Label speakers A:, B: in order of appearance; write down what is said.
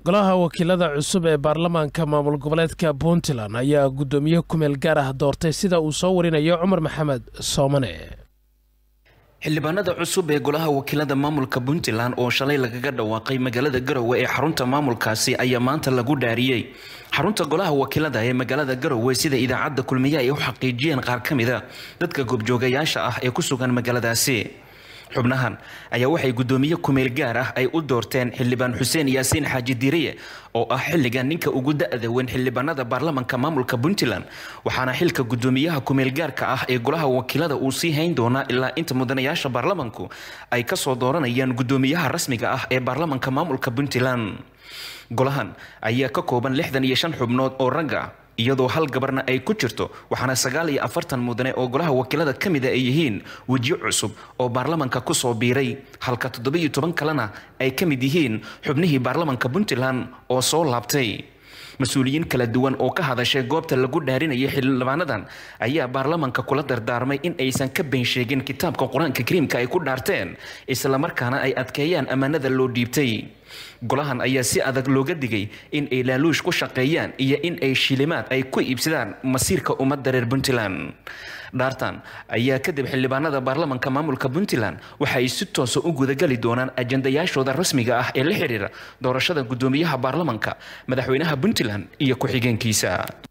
A: golaha wakiilada cusub ee baarlamaanka maamul goboleedka puntland ayaa guddoomiye kumeel gaar ah doortay sida uu soo warinayo cumar maxamed soomane
B: xildhibaanada cusub ee golaha wakiilada maamulka puntland oo shalay lagaga dhawaaqay magaalada garowe ee xarunta maamulkaasi ayaa maanta lagu dhaariyey xarunta golaha wakiilada ee magaalada garowe sida idaacadda kulmiye ay u xaqiijiyeen qaar ka mida dadka goobjoogayaasha ah ee ku sugan magaaladaasi xubnahan ayaa waxay guddoomiye kumeel gaar ah ay u doorteen xildhibaan xuseen yaasiin xaaji diiriye oo ah xilligan ninka ugu da-da weyn xildhibaanada baarlamanka maamulka puntland waxaana xilka guddoomiyaha kumeel gaarka ah ee golaha wakiilada uu sii hayn doonaa ilaa inta mudanayaasha baarlamanku ay kasoo dooranayaan guddoomiyaha rasmiga ah ee baarlamanka maamulka puntland golahan ayaa ka kooban lixdan iyo shan xubnood oo ragga iyadoo hal gabarna ay ku jirto waxaana sagaal iyo afartan mudane oo golaha wakiilada ka mida ay yihiin wejiyo cusub oo baarlamanka kusoo biiray halka toddoba-iyo toban kalena ay ka mid yihiin xubnihii baarlamanka puntland oo soo laabtay mas-uuliyiin kala duwan oo ka hadashay goobta lagu dhaarinayay xildhibaanadan ayaa baarlamanka kula dardaarmay in aysan ka been sheegin kitaabka qur-aanka kariimka ay ku dhaarteen islamarkaana ay adkeeyaan ammaanada loo dhiibtay golahan ayaa si adag looga digay in ay laaluush ku shaqeeyaan iyo in ay shilimaad ay ku iibsadaan masiirka ummadda reer puntland dhaartan ayaa kadib xildhibaanada baarlamanka maamulka puntland waxa ay si toosa u gudagali doonaan ajandayaashooda rasmiga ah ee la xiriira doorashada guddoomiyaha baarlamanka madaxweynaha puntland iyo ku-xigeenkiisa